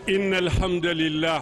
إن الحمد لله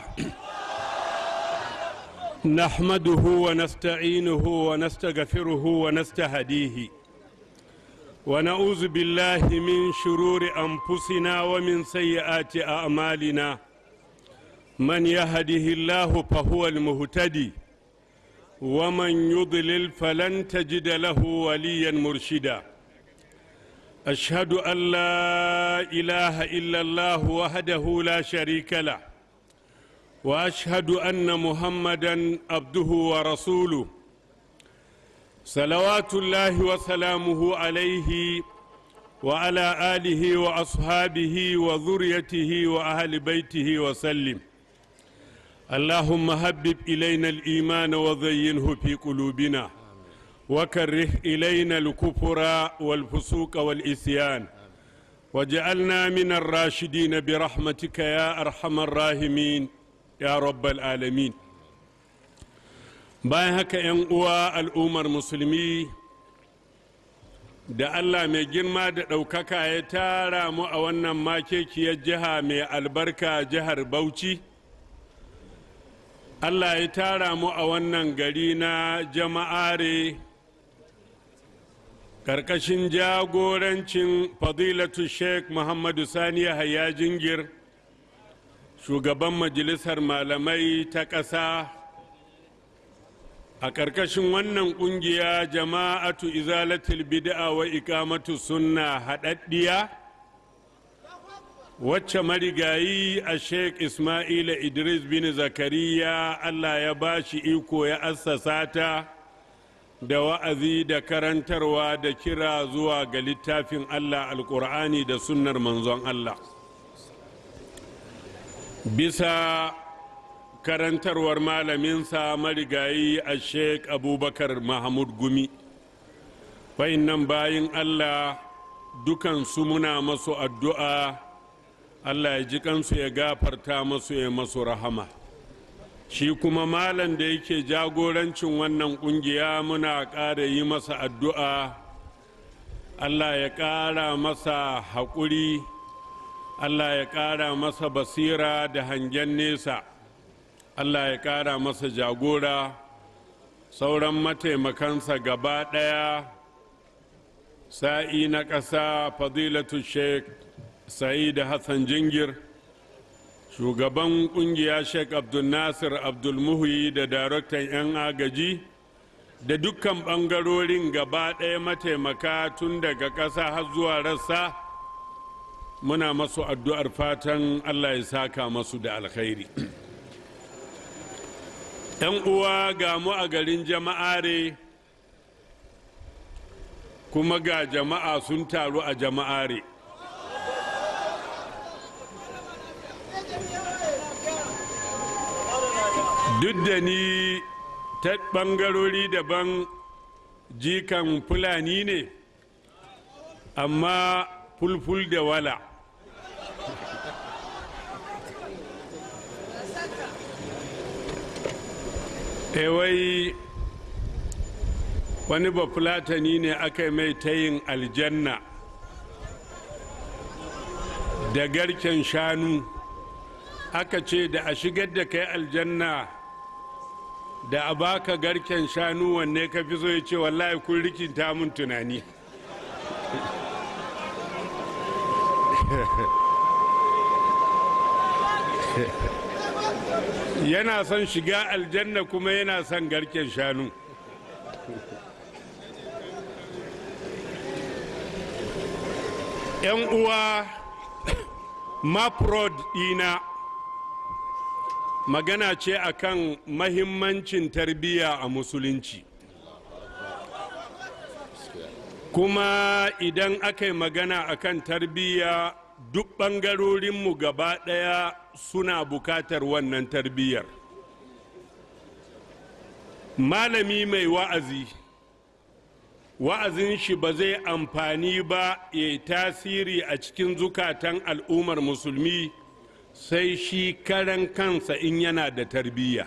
نحمده ونستعينه ونستغفره ونستهديه ونعوذ بالله من شرور أنفسنا ومن سيئات أعمالنا من يهده الله فهو المهتدي ومن يضلل فلن تجد له وليا مرشدا أشهد أن لا إله إلا الله وحده لا شريك له وأشهد أن محمدا عبده ورسوله صلوات الله وسلامه عليه وعلى آله وأصحابه وذريته وأهل بيته وسلم اللهم هبب إلينا الإيمان وزينه في قلوبنا وكره إلينا الكفر والفسوق والإسيان وجعلنا من الراشدين برحمتك يا أرحم الراحمين يا رب العالمين bayan haka 'yan uwa al'ummar musulmi da allah mai girma da ɗaukaka ya tara mu a wannan makekiyar jiha mai albarka jihar bauchi allah ya tara mu a wannan gari na jama'are ƙarƙashin jagorancin fadilatu sheikh muhammadu sani haya jingir shugaban majalisar malamai ta ƙasa a ƙarƙashin wannan ƙungiya jama'atu izalatul bid'a wa ikamatu sunna haɗaɗɗiya wacce marigayi a sheikh ismaila idris bin zakariya allah ya ba shi iko ya assasa ta da wa'azi da karantarwa da kira zuwa ga littafin allah alƙur'ani da sunnar manzon allah bisa karantarwar malaminsa marigayi a sheik abubakar mahmud gumi nan bayin allah dukansu muna masu addu'a allah ya ji kansu ya gafarta masu ya masu rahama shi kuma malam da yake jagorancin wannan kungiya muna ƙara yi masa addu'a allah ya ƙara masa haƙuri allah ya ƙara masa basira da hangen nesa Allah ya ƙara masa jagora sauran mataimakansa gaba ɗaya sa'i na ƙasa fadilatu sheikh sa'id hassan jingir shugaban ƙungiya sheikh abdulnasir abdulmuhi da daraktan 'yan agaji da dukkan ɓangarorin gaba ɗaya mataimaka tun daga ƙasa har zuwa rassa muna masu addu'ar fatan Allah ya saka masu da alkhairi. ‘yan uwa ga mu a garin jama'are kuma ga jama'a sun taru a jama'are duk da ni ta ɓangarori daban jikan fulani ne amma fulful da wala wai wani bafulatani ne aka mai tayin aljanna da garken shanu aka ce da a shigar da kai aljanna da a baka garken shanu wanne ka fi so ya ce wallahi kun rikinta mun tunani yana son shiga aljanna kuma yana son garken shanu yan uwa maprod dina magana ce akan mahimmancin tarbiyya a musulunci kuma idan aka yi magana akan tarbiyya duk ɓangarorinmu gaba ɗaya suna bukatar wannan tarbiyyar malami mai wa'azi wa'azin shi ba zai amfani ba ya yi tasiri a cikin zukatan al'ummar musulmi sai shi karan kansa in yana da tarbiyya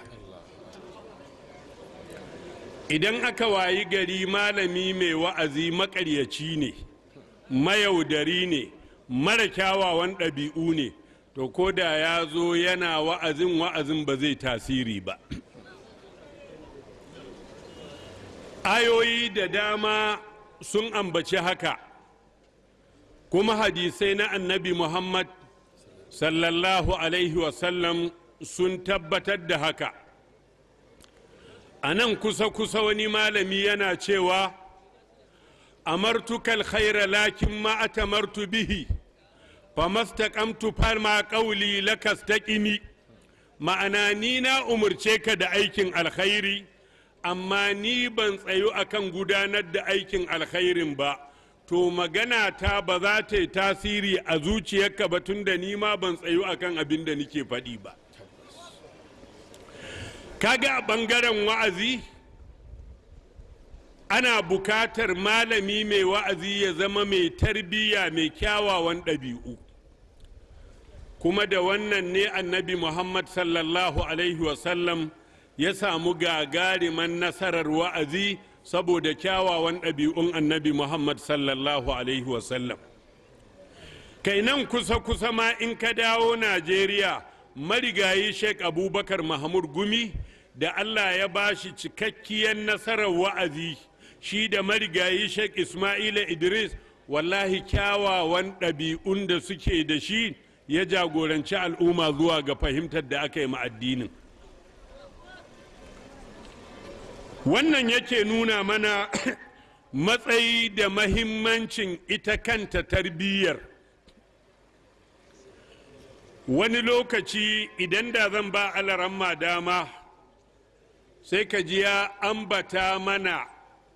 idan aka wayi gari malami mai wa'azi makaryaci ne mayaudari ne mara kyawawan ɗabi'u ne to ko da ya zo yana wa'azin wa'azin ba zai tasiri ba ayoyi da dama sun ambaci haka kuma hadisai na annabi muhammad sallallahu alaihi wasallam sun tabbatar da haka a nan kusa-kusa wani malami yana cewa amartukal khaira lakin ma atamartu bihi famastaqamtu fama qawli lakastaqimi ma'ana ni na umurce ka da aikin alkhairi amma ni ban tsayu akan gudanar da aikin alkhairin ba to magana ta ba za ta yi tasiri a zuciyarka ba tun da ni ma ban tsayu akan abin da nike faɗi ba kaga a ɓangaren wa'azi ana bukatar malami mai wa'azi ya zama mai tarbiyya mai kyawawan ɗabi'u kuma da wannan ne annabi muhammad sallallahu alaihi wasallam ya samu gagariman nasarar wa'azi saboda kyawawan ɗabi'un annabi muhammad sallallahu alaihi wasallam kai nan kusa-kusa ma in ka dawo najeriya marigayi sheik abubakar mahmud gumi da allah ya ba shi cikakkiyar nasarar wa'azi shi da marigayi sheik ismaila idris wallahi kyawawan ɗabi'un da suke da shi ya jagoranci al'umma zuwa ga fahimtar da aka yi addinin wannan yake nuna mana matsayi da mahimmancin ita kanta tarbiyyar wani lokaci idan da zan ba alaramma dama sai ka ji ya ambata mana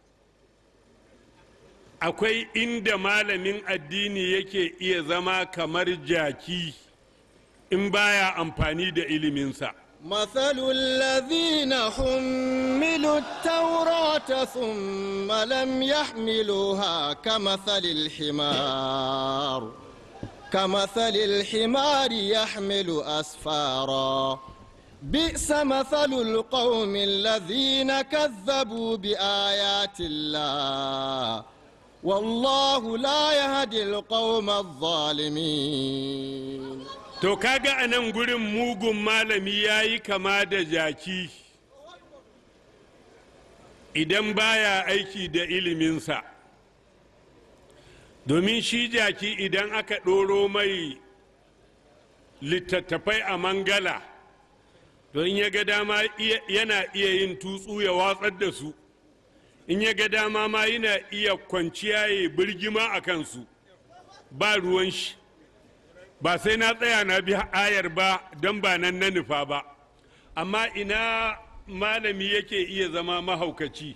akwai inda malamin addini yake iya zama kamar jaki in baya amfani da iliminsa مثل الذين حملوا التوراة ثم لم يحملوها كمثل الحمار كمثل الحمار يحمل أسفارا بئس مثل القوم الذين كذبوا بآيات الله والله لا يهدي القوم الظالمين to kaga a nan gurin mugun malami ya yi kama da jaki idan baya aiki da iliminsa domin shi jaki idan aka ɗoro mai littattafai a mangala don ya ga dama yana iya yin tutsu ya watsar da su in ya ga dama ma yana iya kwanciya ya birgima a kansu ba ruwan shi ba sai na tsaya na bi ayar ba don ba nan na nufa ba amma ina malami yake iya zama mahaukaci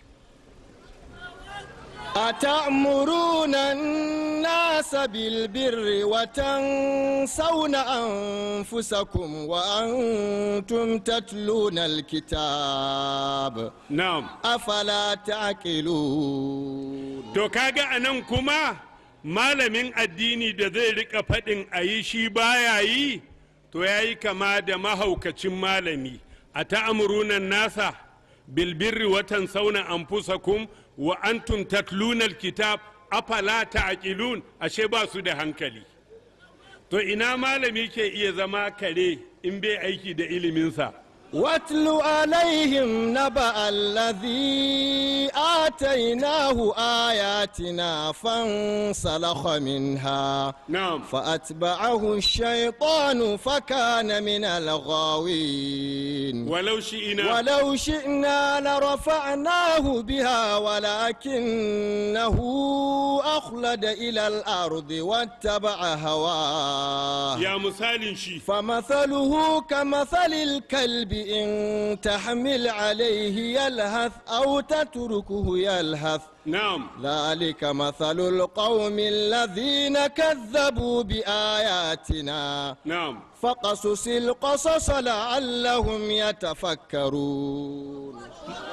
أتأمرون الناس بالبر وتنسون أنفسكم وأنتم تتلون الكتاب na'am أفلا تعقلون to kaga anan kuma malamin addini da zai rika faɗin a yi shi baya yi to ya yi kama da mahaukacin malami a ta'amurunan nasa bilbirri watan sauna anfusakum wa antum tatluna alkitab afala ta'qilun ashe ba su da hankali to ina malami ke iya zama kare in bai aiki da iliminsa واتل عليهم نبأ الذي آتيناه آياتنا فانسلخ منها na'am فأتبعه الشيطان فكان من الغاوين walau shi'ina ولو شئنا لرفعناه بها ولكنه أخلد إلى الأرض واتبع هواه ya misalin shi فمثله كمثل الكلب إن تحمل عليه يلهث أو تتركه يلهث na'am ذلك مثل القوم الذين كذبوا بآياتنا na'am فقصص القصص لعلهم يتفكرون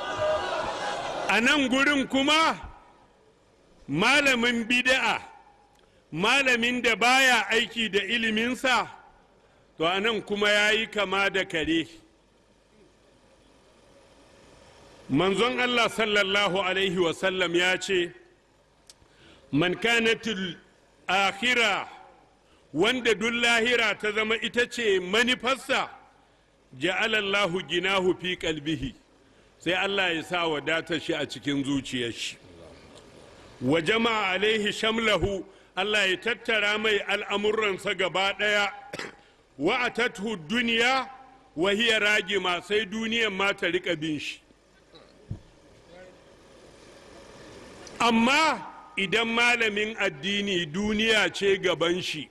a nan gurin kuma malamin bida'a malamin da baya aiki da iliminsa to a nan kuma ya yi kama da kare manzon allah sallallahu alaihi wasallam ya ce man kanatul akhira wanda duk lahira ta zama ita ce manufarsa ja'alallahu ginahu fi kalbihi sai Allah ya sa wadatar shi a cikin zuciyar shi wa jama'a alaihi shamlahu Allah ya tattara mai al'amuransa gaba ɗaya wa atathu duniya wa hiya ragima sai duniyan ma ta riƙa bin shi amma idan malamin addini duniya ce gaban shi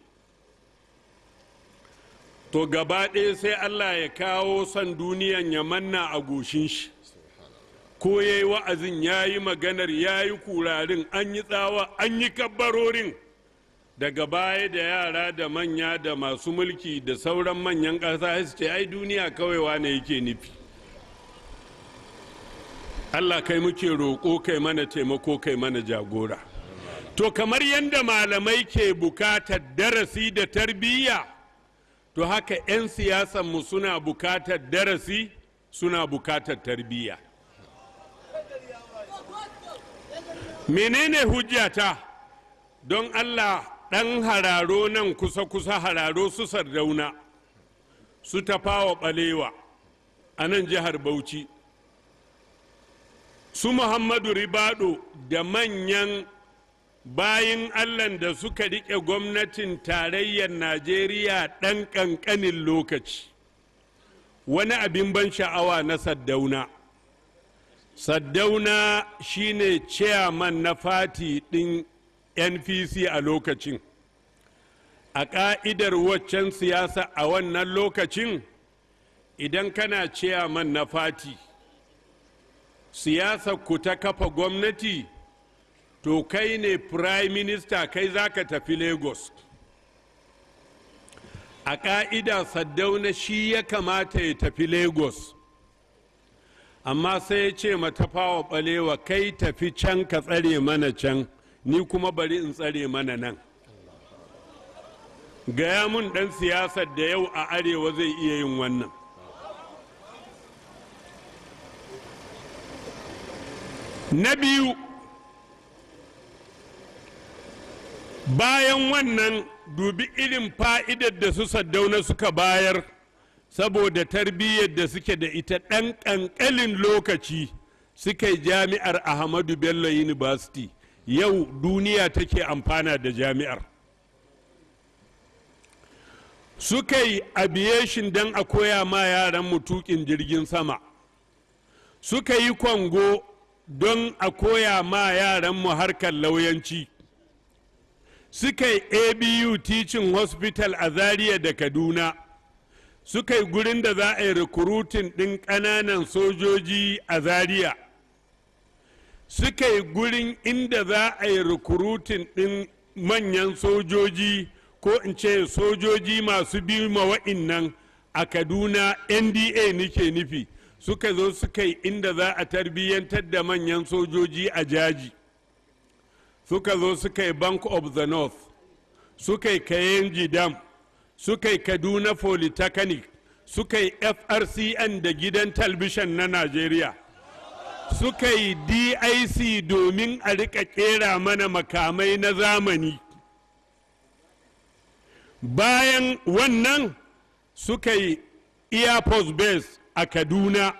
to gaba ɗaya sai allah ya kawo son duniyan ya manna a goshin shi ko ya yi wa'azin ya yi maganar ya yi kurarin an yi tsawa an yi kabbarorin daga baya da yara da manya da masu mulki da sauran manyan ƙasa su ce ai duniya kawai wane yake nufi allah kai muke roƙo kai mana taimako kai mana jagora to kamar yadda malamai ke bukatar darasi da tarbiyya to haka 'yan siyasanmu suna bukatar darasi suna bukatar tarbiyya menene hujjata don allah ɗan hararo nan kusa-kusa hararo su sardauna su tafawa ɓalewa a nan jihar bauchi su muhammadu ribado da manyan bayin allan da suka riƙe gwamnatin tarayyar najeriya ɗan ƙanƙanin lokaci wani abin ban sha'awa na saddauna saddauna shine chairman na fati ɗin npc a lokacin a ƙa'idar waccan siyasa a wannan lokacin idan kana chairman na fati siyasa ku ta kafa gwamnati to kai ne prime minister kai za ka tafi lagos a ƙa'ida saddauna shi ya kamata ya tafi lagos amma sai ya ce matafawa ɓalewa kai tafi can ka tsare mana can ni kuma bari in tsare mana nan gaya mun ɗan siyasar da yau a arewa zai iya yin wannan na biyu bayan wannan dubi irin fa'idar da su saddauna suka bayar saboda tarbiyyar da suke da ita ɗan ƙanƙalin lokaci suka yi jami'ar ahmadu bello university yau duniya take amfana da jami'ar suka yi aviation don a koya ma yaran mutukin jirgin sama suka yi kwango don a koya ma yaran mu harkar lauyanci suka yi abu teaching hospital a zaria da kaduna suka yi gurin da za a yi rikurutin ɗin ƙananan sojoji a zaria suka yi gurin inda za a yi rikurutin ɗin manyan sojoji ko in ce sojoji masu biyu ma wa'innan a kaduna nda nike nufi suka zo suka yi inda za a tarbiyyantar da manyan sojoji a jaji suka zo suka yi bank of the north suka yi kayenji dam suka yi kaduna polytechnic suka yi frcn da gidan talbishan na najeriya suka yi dic domin a rika kera mana makamai na zamani bayan wannan suka yi air force base a kaduna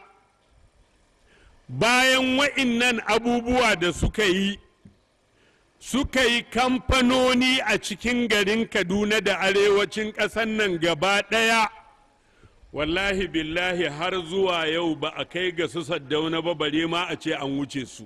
bayan wa'innan abubuwa da suka yi suka yi kamfanoni a cikin garin kaduna da arewacin ƙasar nan gaba ɗaya wallahi billahi har zuwa yau ba a kai ga su saddauna ba bare ma a ce an wuce su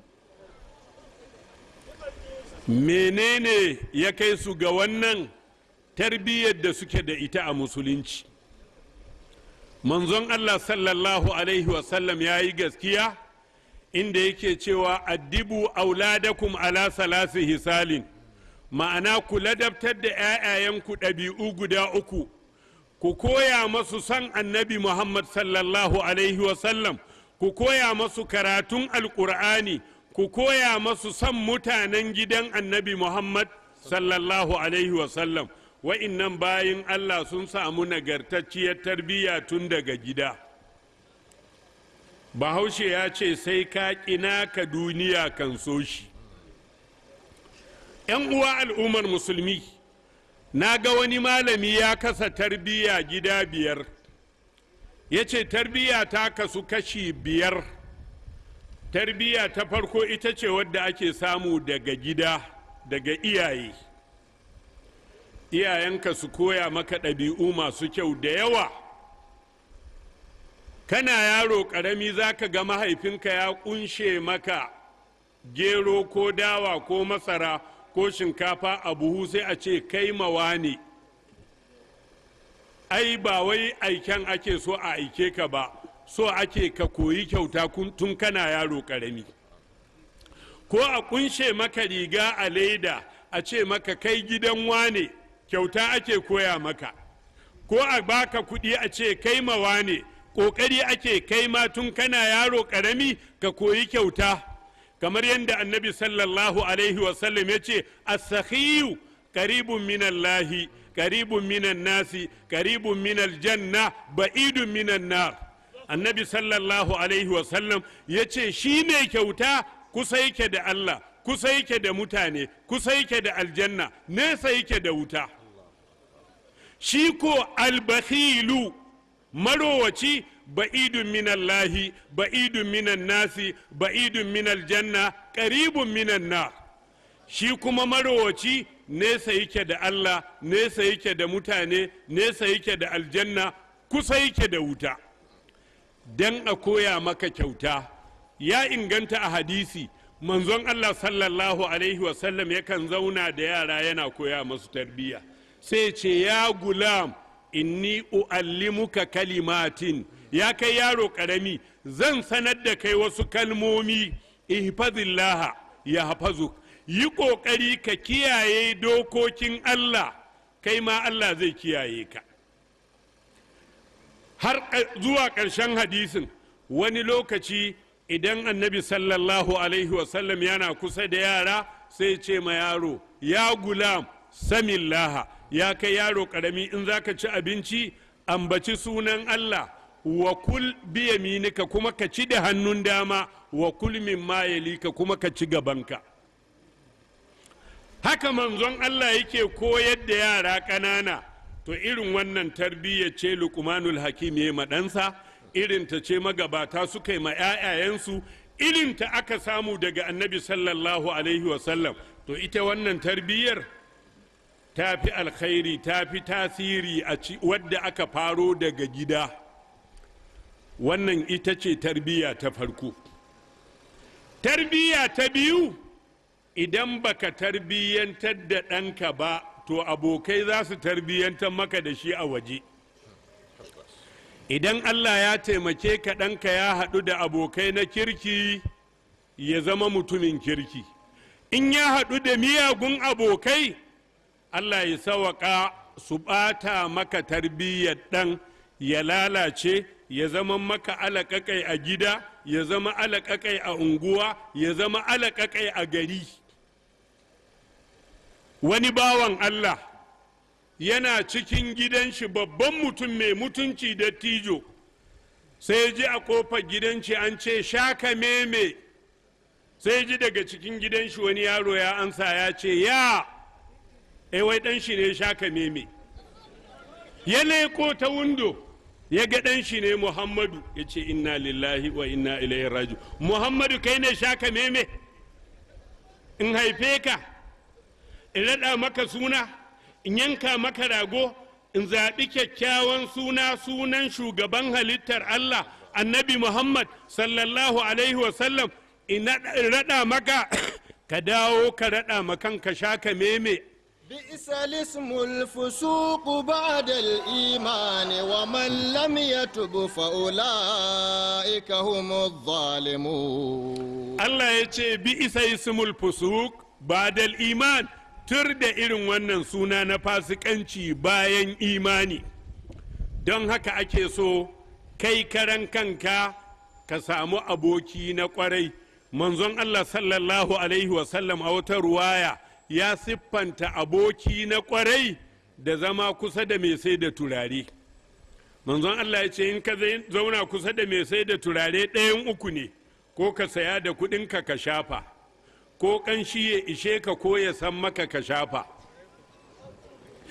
menene ya kai su ga wannan tarbiyyar da suke da ita a musulunci manzon allah sallallahu alaihi wasallam ya yi gaskiya inda yake cewa addibu auladakum ala salasi hisalin ma'ana ku ladabtar da 'ya'yayenku ɗabi'u guda uku ku koya masu san annabi muhammad sallallahu alaihi wasallam ku koya masu karatun alƙur'ani ku koya masu san mutanen gidan annabi muhammad sallallahu alaihi wasallam wa'innan bayin allah sun samu nagartacciyar tarbiyya tun daga gida bahaushe ya ce sai ka ƙina ka duniya kan so shi ‘yan uwa al'ummar musulmi na ga wani malami ya kasa tarbiyya gida biyar ya ce tarbiyya ta kasu kashi biyar tarbiyya ta farko ita ce wadda ake samu daga gida daga iyaye iyayenka su koya maka ɗabi'u masu kyau da yawa kana yaro ƙarami za ka ga mahaifinka ya ƙunshe maka gero ko dawa ko masara ko shinkafa a buhu sai a ce kai mawa ne ai ba wai aiken ake so a aike ka ba so ake ka koyi kyauta tun kana yaro ƙarami ko a kunshe maka riga a leda a ce maka kai gidan wane kyauta ake koya maka ko a baka kuɗi a ce kai mawa ne ƙoƙari ake kai ma tun kana yaro ƙarami ka koyi kyauta kamar yadda annabi sallallahu alaihi wasallam ya ce as-sakhiyu qaribun minallahi qaribun minan nasi qaribun minal janna ba'idun minan nar annabi sallallahu alaihi wasallam ya ce shi ne kyauta kusa yake da Allah kusa yake da mutane kusa yake da aljanna nesa yake da wuta shi ko albakhilu marowaci ba'idun minallahi ba'idun minan nasi ba'idun minal janna qaribun minan nar shi kuma marowaci nesa yake da Allah nesa yake da mutane nesa yake da aljanna kusa yake da wuta dan a koya maka kyauta ya inganta a hadisi manzon Allah sallallahu alaihi wasallam yakan zauna da yara yana koya masu tarbiyya sai ce ya gulam inni u'allimuka kalimatin ya kai yaro karami zan sanar da kai wasu kalmomi ihfazillah ya hafazuk yi ƙoƙari ka kiyaye dokokin Allah kai ma Allah zai kiyaye ka har zuwa ƙarshen hadisin wani lokaci idan annabi sallallahu alaihi wasallam yana kusa da yara sai ce ma yaro ya gulam samillaha ya kai yaro ƙarami in za ka ci abinci ambaci sunan Allah wa kul biyaminika kuma ka ci da hannun dama wa kul min mayalika kuma ka ci gabanka haka manzon Allah yake koyar da yara ƙanana to irin wannan tarbiyya ce luqmanul hakim ya maɗansa irin ta ce magabata suka yi ma 'ya'yayensu irin ta aka samu daga annabi sallallahu alaihi wasallam to ita wannan tarbiyyar ta fi alkhairi ta fi tasiri a wadda aka faro daga gida wannan ita ce tarbiyya ta farko tarbiyya ta biyu idan baka tarbiyyantar da ɗanka ba to abokai za su tarbiyyantar maka da shi a waje idan allah ya taimake ka ɗanka ya haɗu da abokai na kirki ya zama mutumin kirki in ya haɗu da miyagun abokai allah ya sawaƙa su ɓata maka tarbiyyar ɗan ya lalace ya zama maka alaƙaƙai a gida ya zama alaƙaƙai a unguwa ya zama alaƙaƙai a gari wani bawan Allah yana cikin gidan shi babban mutum mai mutunci da tijo sai ji a kofar gidan shi an ce shaka meme sai ji daga cikin gidan shi wani yaro ya ansa ya ce ya wai dan shi ne shaka meme ya leko ta windo ya ga dan shi ne muhammadu ya ce inna lillahi wa inna ilaihi raju muhammadu kai ne shaka meme in haife ka in raɗa maka suna in yanka maka rago in zaɓi kyakkyawan suna sunan shugaban halittar Allah annabi Muhammad sallallahu alaihi wasallam in raɗa maka ka dawo ka raɗa makan ka sha ka meme بئس الاسم الفسوق بعد الإيمان ومن لم يتب فأولئك هم الظالمون Allah ya ce bi isa ismul fusuk badal iman tur da irin wannan suna na fasikanci bayan imani don haka ake so kai karan kanka ka samu aboki na kwarai manzon Allah sallallahu alaihi wasallam a wata ruwaya ya siffanta aboki na kwarai da zama kusa da mai sai da turare manzon Allah ya ce in ka zauna kusa da mai sai da turare ɗayan uku ne ko ka saya da kuɗinka ka shafa ko ƙanshi ya ishe ka ko ya san maka ka shafa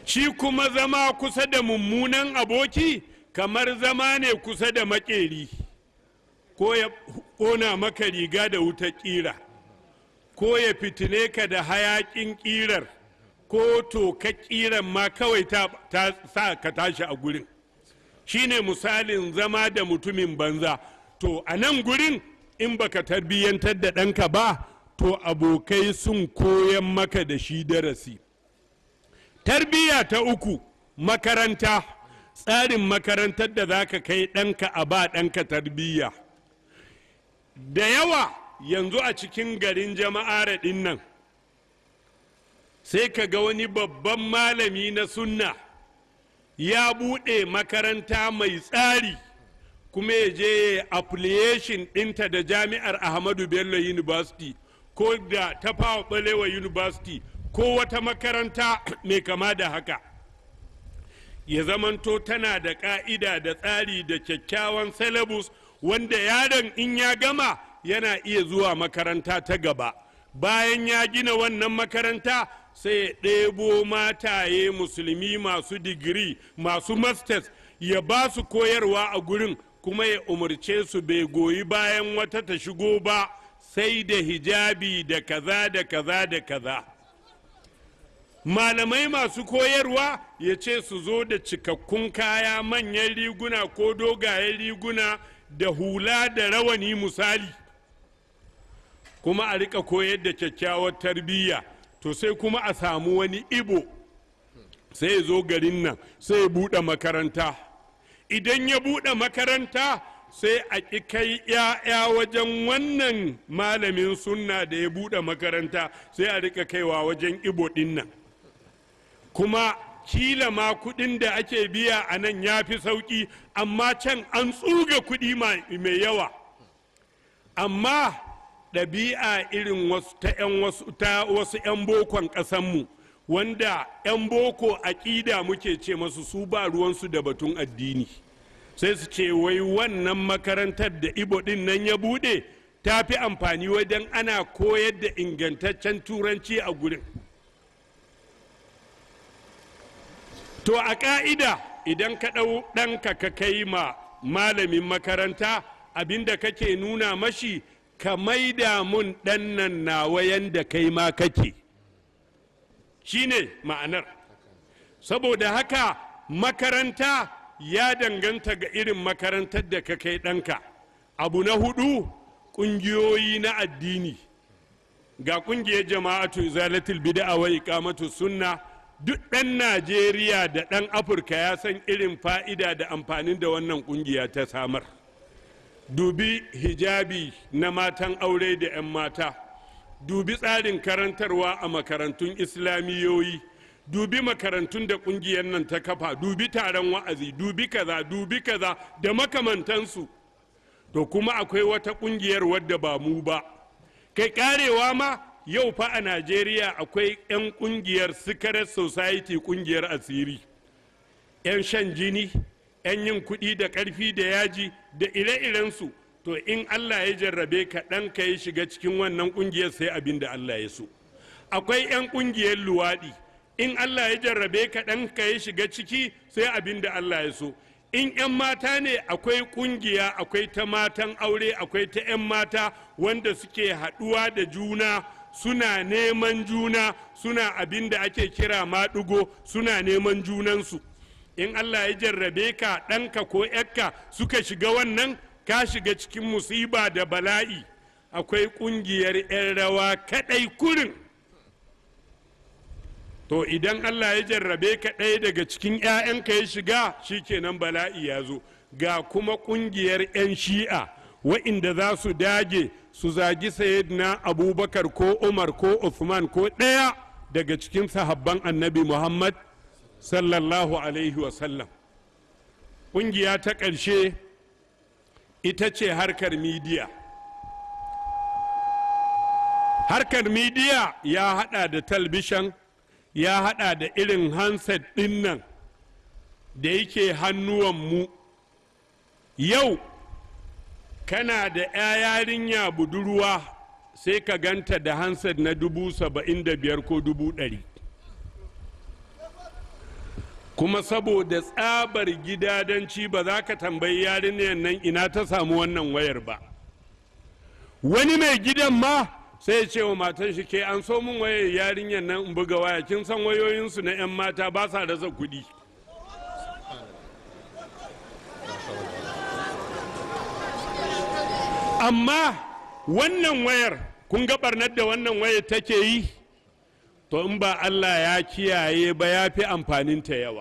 shi kuma zama kusa da mummunan aboki kamar zama ne kusa da makeri ko ya ƙona maka riga da wuta ƙira ko ya fitine ka da hayaƙin ƙirar ko toka ƙirar ma kawai ta, ta sa ka tashi a gurin shine misalin zama da mutumin banza to a nan gurin in baka tarbiyyantar da ɗanka ba to abokai sun koyan maka da shi darasi tarbiyya ta uku makaranta tsarin makarantar da za ka kai ɗanka a ba ɗanka tarbiyya da yawa yanzu a cikin garin jama'ar ɗin nan sai ka ga wani babban malami na sunna ya buɗe makaranta mai tsari kuma ya je affiliation ɗinta da jami'ar ahmadu bello university ko da tafawa balewa university ko wata makaranta mai kama da haka ya zamanto tana da ƙa'ida da tsari da kyakkyawan syllabus wanda yaron in ya gama yana iya zuwa makaranta ta gaba bayan ya gina wannan makaranta sai ya ɗebo mataye musulmi masu digiri masu masters ya ba su koyarwa a gurin kuma ya umarce su bai goyi bayan wata ta shigo ba sai da hijabi da kaza da kaza da kaza malamai masu koyarwa ya ce su zo da cikakkun kaya manyan riguna ko dogayen riguna da hula da rawani misali kuma a rika koyar da kyakkyawar tarbiyya to sai kuma a samu wani ibo sai ya zo garin nan sai ya buɗe makaranta idan ya buɗe makaranta sai a ƙi kai ‘ya'ya wajen wannan malamin sunna da ya buɗe makaranta sai a rika kaiwa wajen ibo ɗin nan kuma kila ma kuɗin da ake biya a nan ya fi sauƙi amma can an tsuga kuɗi mai yawa amma ɗabi'a irin ta wasu 'yan bokon ƙasanmu wanda 'yan boko aƙida muke ce masu su ba ruwansu da batun addini sai su ce wai wannan makarantar da ibo ɗin nan ya buɗe ta fi amfani wajen ana koyar da ingantaccen turanci a gurin to a ƙa'ida idan ka ɗau ɗanka ka kai ma malamin makaranta abinda kake nuna mashi ka maida mun ɗan nan nawa yanda kai ma kake shine ma'anar saboda haka makaranta ya danganta ga irin makarantar da ka kai ɗanka abu na hudu ƙungiyoyi na addini ga ƙungiyar jama'atu izalatul bid'a wa iqamatu sunna duk ɗan najeriya da ɗan afirka ya san irin fa'ida da amfanin da wannan ƙungiya ta samar dubi hijabi na matan aure da 'yan mata dubi tsarin karantarwa a makarantun islamiyoyi dubi makarantun da kungiyar nan ta kafa dubi taron wa'azi dubi kaza dubi kaza da makamantansu to kuma akwai wata kungiyar wadda ba mu ba kai karewa ma yau fa a najeriya akwai 'yan kungiyar secret society kungiyar asiri 'yan shan jini 'yan yin kuɗi da ƙarfi da yaji da ire-irensu to in Allah ya jarrabe ka ɗan ka ya shiga cikin wannan ƙungiyar sai abin da Allah ya so akwai 'yan ƙungiyar luwaɗi in Allah ya jarrabe ka ɗan ka ya shiga ciki sai abin da Allah ya so in 'yan mata ne akwai ƙungiya akwai ta matan aure akwai ta 'yan mata wanda suke haɗuwa da juna suna neman juna suna abin da ake kira maɗugo suna neman junansu in Allah ya jarrabe ka ɗanka ko ‘yarka suka shiga wannan ka shiga cikin musiba da bala'i akwai ƙungiyar 'yan rawa kaɗai kurin to idan Allah ya jarrabe ka ɗaya daga cikin 'ya'yanka ya shiga shikenan bala'i ya zo ga kuma ƙungiyar 'yan shi'a wa'inda za su dage su zagi sayyidina abubakar ko umar ko Uthman ko ɗaya daga cikin sahabban annabi muhammad sallallahu alaihi wasallam ƙungiya ta ƙarshe ita ce harkar midiya harkar midiya ya hada da talbishan ya hada da irin handset ɗin nan da yake hannuwanmu yau kana da 'ya yarinya budurwa sai ka ganta da handset na dubu saba'in da biyar ko dubu ɗari kuma saboda tsabar gidadanci ba za ka tambayi yarinyar nan ina ta samu wannan wayar ba wani mai gidan ma sai ce wa matan shi ke an so min wayar yarinyar nan in buga waya kin san wayoyinsu na 'yan mata ba sa rasa kuɗi amma wannan wayar kun ga barnar da wannan wayar take yi to in ba allah ya kiyaye ba ya fi amfaninta yawa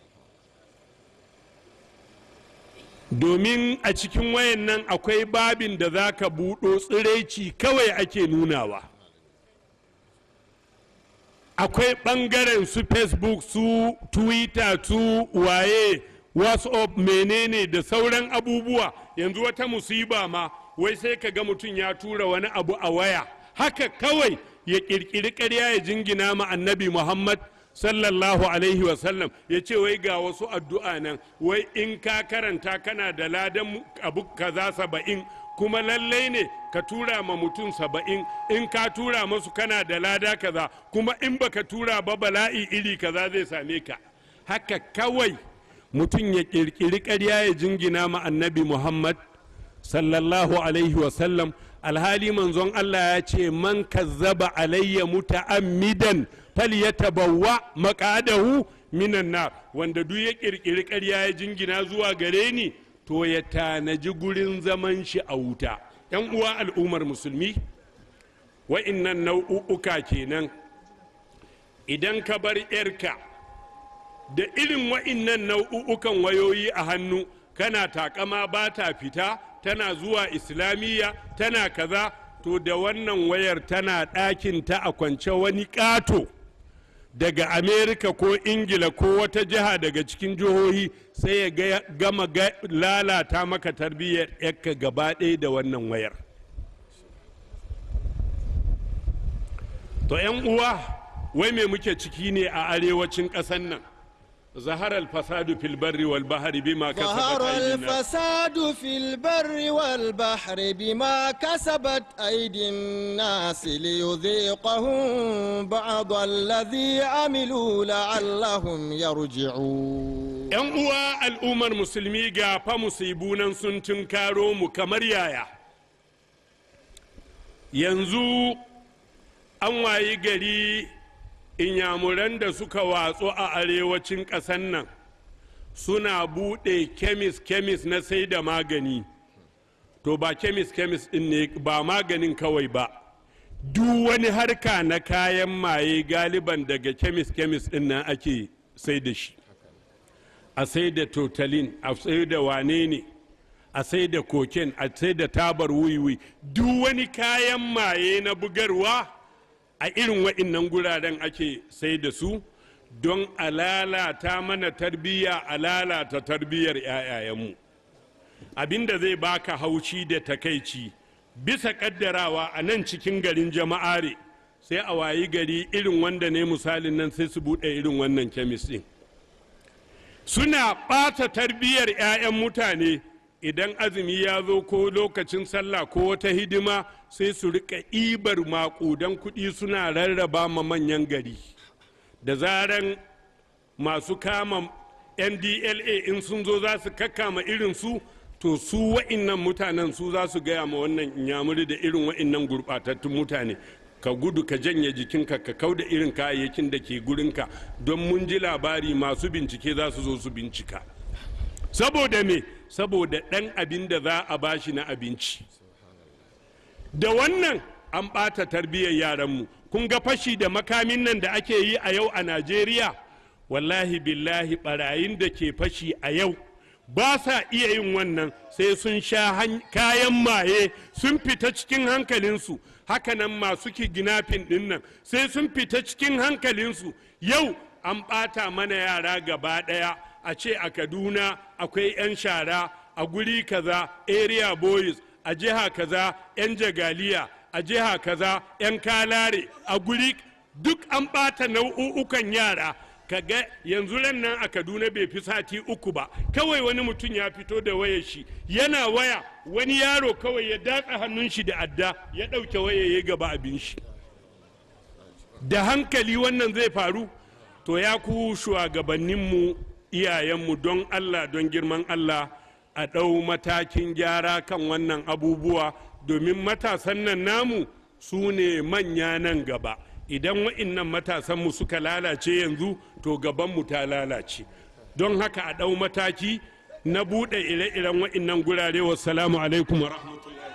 domin a cikin wayan nan akwai babin da za ka buɗo tsiraici kawai ake nunawa akwai ɓangaren su facebook su twitter su waye whatsapp menene da sauran abubuwa yanzu wata musiba ma wai sai ka ga mutum ya tura wani abu a waya haka kawai ya ƙirƙiri ƙarya ya jingina ma annabi muhammad sallallahu alaihi wasallam ya ce wai ga wasu addu'a nan wai in ka karanta kana da ladan abu kaza saba'in kuma lallai ne ka tura ma mutum saba'in in ka tura masu kana da lada kaza kuma in baka tura ba bala'i iri kaza zai same ka haka kawai mutum ya ƙirƙiri ƙarya ya jingina ma annabi muhammad sallallahu alaihi wasallam alhali manzon allah ya ce man kazzaba alayya muta'ammidan falyatabawwa maqadahu minan nar wanda duk ya ƙirƙiri ƙarya ya jingina zuwa gare ni to ya tanaji gurin zaman shi a wuta yan uwa al'ummar musulmi wa'innan nau'uka kenan idan ka bar 'yarka da irin wa'innan nau'ukan wayoyi a hannu kana takama ba ta fita tana zuwa islamiyya tana kaza to da wannan wayar tana ɗakin ta a kwance wani ƙato daga amerika ko ingila ko wata jiha daga cikin jihohi sai ya gama lalata maka tarbiyyar yakka gaba ɗaya da wannan wayar to 'yan uwa wai me muke ciki ne a arewacin ƙasar nan ظهر الفساد في البر والبحر بما كسبت ظهر أيدي الناس الفساد في البر والبحر بما كسبت أيدي الناس ليذيقهم بعض الذي عملوا لعلهم يرجعون ‘Yan uwa al'ummar musulmi ga fa musibunan sun tunkaro mu kamar yaya. Yanzu an wayi gari inyamuran da suka watsu a arewacin ƙasan nan suna buɗe kemis-kemis na sai da magani. To ba kemis-kemis ɗin ne ba maganin kawai ba. Duk wani harka na kayan maye galiban daga kemis-kemis ɗin nan ake sai da shi. a sai da totalin a sai da wane ne a sai da koken a sai da tabar wiwi duk wani kayan maye na bugarwa a irin wa'innan guraren ake sai da su don a lalata mana tarbiyya a lalata tarbiyyar 'ya'yayenmu abinda zai baka haushi da takaici bisa kaddarawa a nan cikin garin jama'are sai a wayi gari irin wanda ne misalin nan sai su buɗe irin wannan kemis ɗin suna ɓata tarbiyyar 'ya'yan mutane idan azumi ya zo ko lokacin sallah ko wata hidima sai su rika ibar maƙudan kuɗi suna rarraba ma manyan gari da zaran masu kama ndla in sun zo za su kakkama irin su to su wa'innan mutanen su za su gaya ma wannan inyamuri da irin wa'innan gurɓatattun mutane ka gudu ka janye jikinka ka kau da irin kayayyakin da ke gurinka don mun ji labari masu bincike za su zo su bincika saboda me saboda ɗan abin da za a bashi na abinci da wannan an ɓata tarbiyyar yaranmu kun ga fashi da makamin nan da ake yi a yau a najeriya wallahi billahi barayin da ke fashi a yau ba sa iya yin wannan sai sun sha kayan maye sun fita cikin hankalinsu hakanan masu kiginafin ɗin nan sai sun fita cikin hankalinsu yau an ɓata mana yara gaba ɗaya a ce a kaduna akwai 'yan shara a guri kaza area boys a jiha kaza 'yan jagaliya a jiha kaza 'yan kalare a guri duk an ɓata nau'ukan yara kaga yanzu ran nan a kaduna bai fi sati uku ba kawai wani mutum ya fito da wayar shi yana waya wani yaro kawai ya datsa hannun shi da adda ya ɗauke waya ya gaba abin shi da hankali wannan zai faru to ya ku shugabanninmu iyayenmu don allah don girman allah a ɗau matakin gyara kan wannan abubuwa domin matasan nan namu su ne manya nan gaba idan wa'innan matasanmu suka lalace yanzu to gabanmu ta lalace don haka a ɗau mataki na buɗe ire-iren wa'innan gurare wassalamu alaikum wa rahmatullahi